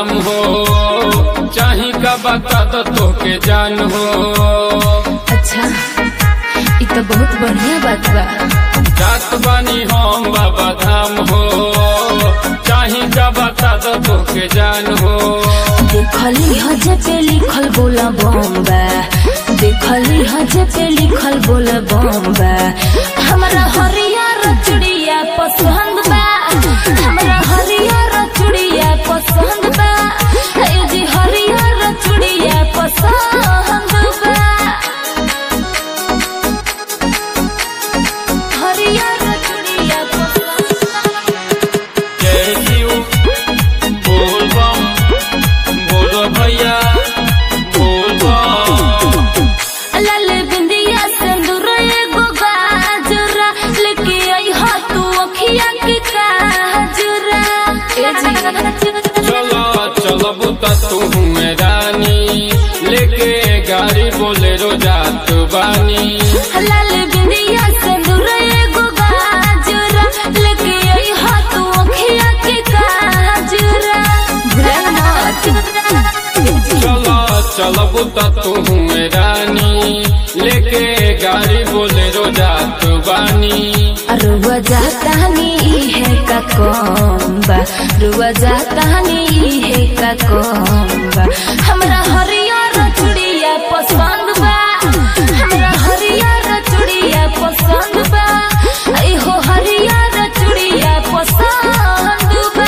धाम हो चाही का बता दो तोके जान हो अच्छा ये तो बहुत बढ़िया बात बा जात बानी हम बाबा धाम हो चाही का बता दो तोके जान हो देखली हजे पे लिखल बोला बम्बा देखली हजे पे लिखल बोला बम्बा हमरा हरियर चुड़िया पसंद बा हमरा हरियर चुड़िया पसंद बा ए जी हरियर चुड़िया पसंद बा हरियर चुड़िया पसंद बा जय शिव बोल बम बोलो भैया बोल बम लाल बिंदिया सिंदूर एगो गाजरा लेके आई हा तू अखिया के काजरा ए जी चलो चलो बुता तू में रानी लेके गाड़ी बोले रो जात बानी लाल बिंदिया सिंदूर एगो गाजरा लेके आई हा तू अखिया के काजरा चलो चलो बुता तू में रानी लेके गाड़ी बोले रो जात बानी रुआ जाता नी है का कोम्बा रुआ जाता नी है का कोम्बा हमरा हरियर चुड़िया पसंद बा हमरा हरियर चुड़िया पसंद बा आई हो हरियर चुड़िया पसंद बा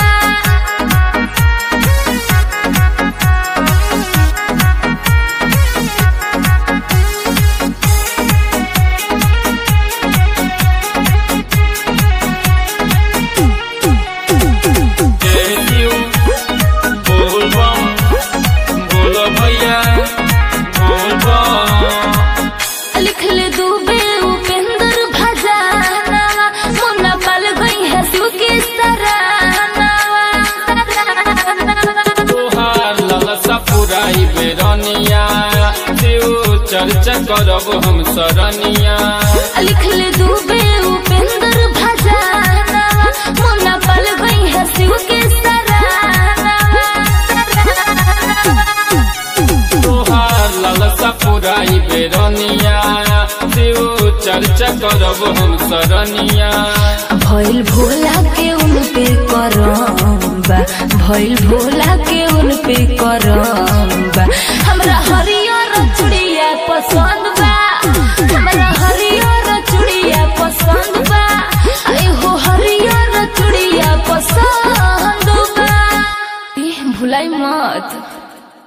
जय शिव बोल बम बोलो भैया बोल बम लिख ले दूबे उपेंद्र भजाना मुन्ना पल गई है शिव की सराहनावा तोहार ललसा पुराई बेरनिया शिव चर्चा करब हम सरनिया लिख ले दूबे उपेंद्र भजाना मुन्ना पल गई है शिव की सराहनावा तोहार ललसा पुराई बेरनिया शिव चर्चा करब हम सरनिया भइल भोला के उन पे करम्बा भइल भोला के उन